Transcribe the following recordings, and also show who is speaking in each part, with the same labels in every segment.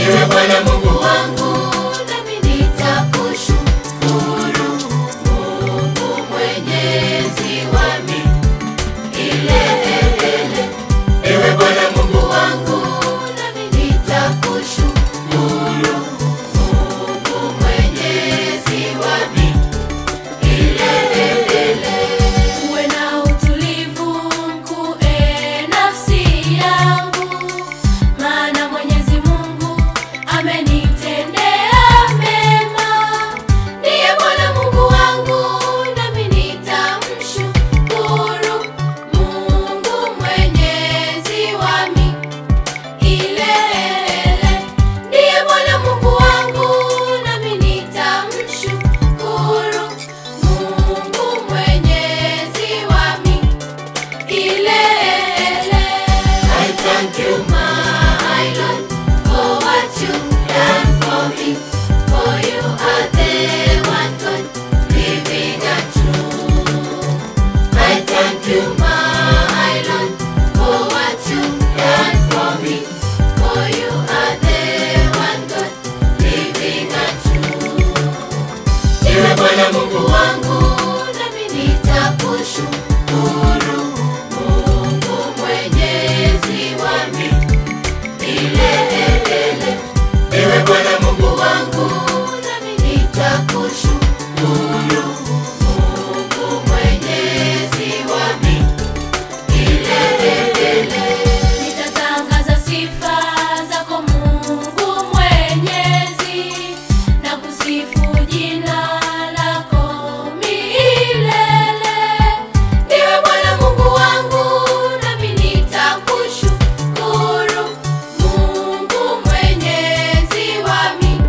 Speaker 1: Ewe Bwana Mungu wangu, nami nitakushukuru. Mungu mwenyezi wa milele. Ewe Bwana Mungu wangu, nami nitakushukuru. Mungu mwenyezi wa milele. Uwe na utulivu mkuu, e nafsi yangu, maana Mwenyezi Mungu amenitendea mema. Ndiye Bwana Mungu wangu, nami nitamshukuru. Mungu mwenyezi wa milele. Ndiye Bwana Mungu wangu, nami nitamshukuru. Mungu mwenyezi wa milele. I thank you, my Lord, for what you've done for me. For you are the one God, living and true. I thank you, my Lord, for what you've done for me. For you are the one God, living and true. Ewe Bwana Mungu wangu, nami nitakushukuru. Mungu mwenyezi wa milele. Ewe Bwana Mungu wangu, nami nitakushukuru. Mungu mwenyezi wa milele. Nitatangaza sifa zako Mungu mwenyezi na kusifu jina lako milele. Ndiwe Bwana Mungu wangu, nami nitakushukuru. Mungu mwenyezi wa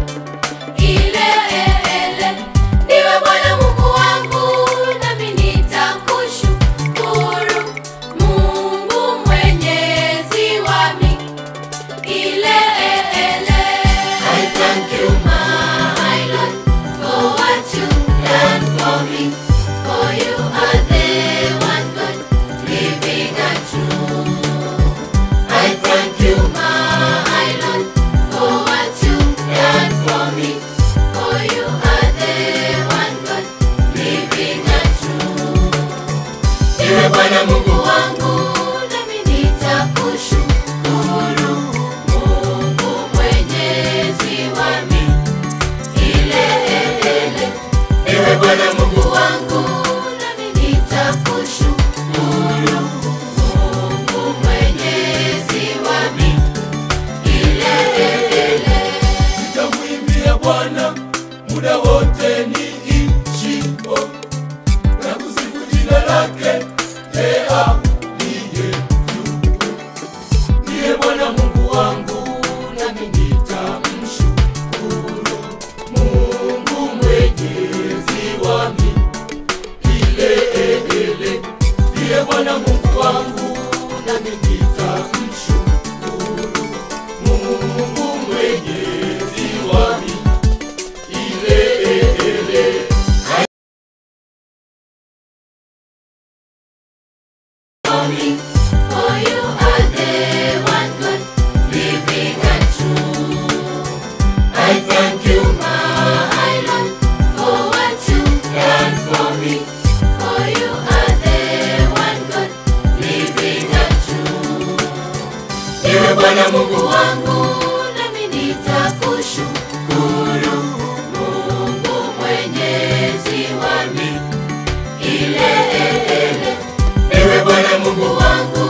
Speaker 1: milele. Ndiwe Bwana Mungu wangu, nami nitakushukuru. Mungu mwenyezi wa milele. I thank you, my Lord, for what you've done for me. For you are the one God, living and true. I thank you, my Lord, for what you've done for me. For you are the one God, living and true. Ewe Bwana Mungu wangu, nami nitakushukuru. Mungu mwenyezi wa milele. Ewe Bwana Mungu wangu, nami nitakushukuru. Mungu mwenyezi wa milele.
Speaker 2: Nitamwimbia Bwana muda wote niishipo, na kusifu jina lake yeye aliye juu. Ndiye Bwana Mungu wangu, nami nitamshukuru. Mungu mwenyezi wa milele. Ndiye Bwana Mungu wangu, nami nitamshukuru. Mungu mwenyezi wa milele.
Speaker 1: For you are the one God, living and true. I thank you, my Lord, for what you've done for me. For you are the one God, living and true. Ewe Bwana Mungu wangu, nami nitakushukuru. Mungu mwenyezi wa milele. Ewe Bwana Mungu wangu,